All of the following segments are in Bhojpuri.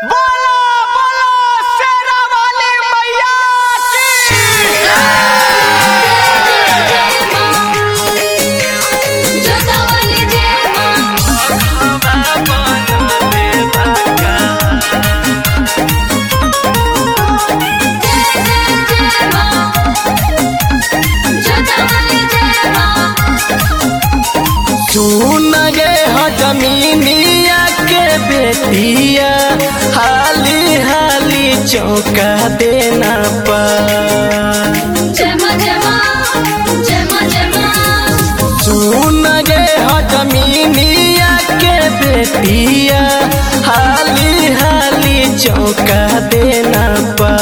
बोलो बोलो शेरा वाली मैया की सुन गे ह जमीनिया के बेटिया हाली हाली चौका देना पा सुन गे ह जमीनिया के बेटिया हाली हाली चौका देना पा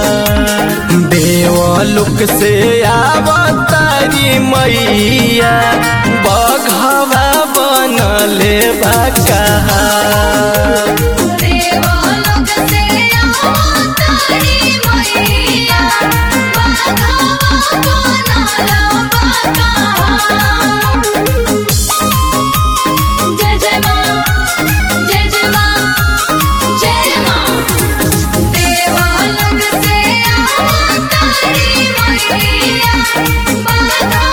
देवलुक से आवतारी मैया बघवा बनले बा कहा जय जय माँ जय जय माँ जय माँ देवालंग से आवतारी मैया बाधा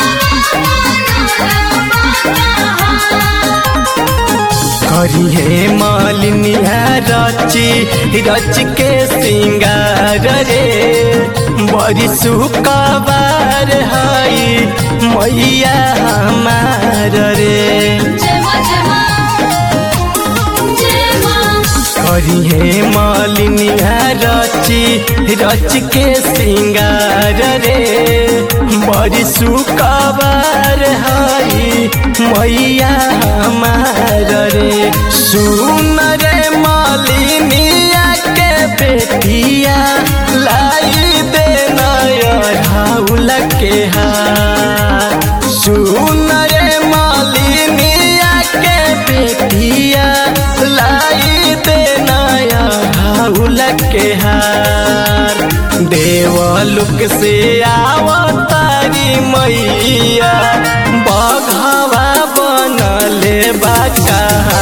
करिए मालिनिया रची रच के सिंगार रे बड़ी सुकबार हई मैया हमार रे जय माँ जय माँ जय माँ करिए मालिनिया रची रच के सिंगार रे बड़ी सुकबार हई मैया हमार रे सुन रे मालिनिया के बेटिया लाई दे नौल के हार सुन रे मालिनिया के बेटिया लाई दे नौल के हार देवलुक से आवतारी मैया बघवा बनले बाका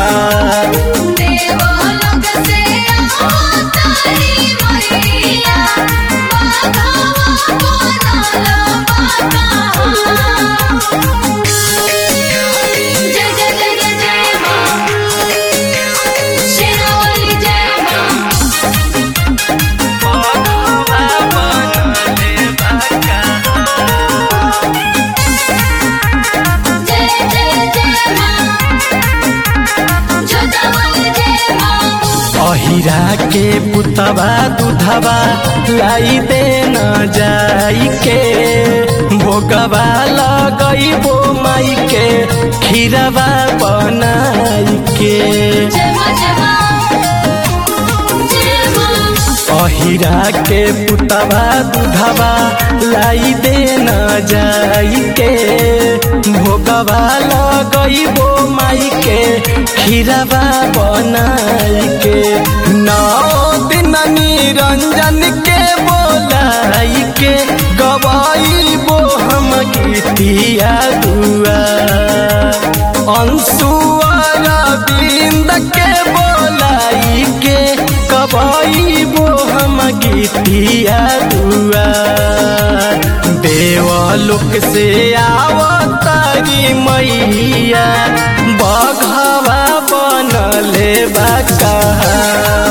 देवालंग से आवतारी मैया बाधा जय जय जय जय जय माँ शेरावाली जय माँ जय जय जय माँ जोतावाली जय माँ अहिरा के पुतवा दूधवा लाई दे न जाई के भोगवा लगई बो माई के खीरवा बनाई के जय माँ जय माँ जय माँ अहिरा के पुतवा दूधवा लाई दे न जाई के भोगवा लगई बो माई के खीरवा बनाई के नौ दिन निरंजन के बोलाई के गवाई बो हम गीतिया दुआ अंशुअर बिंद के बोलाई के कबाई बो हम गीतिया दुआ देवलोक से आवतारी मैया बघवा बनले बा कहा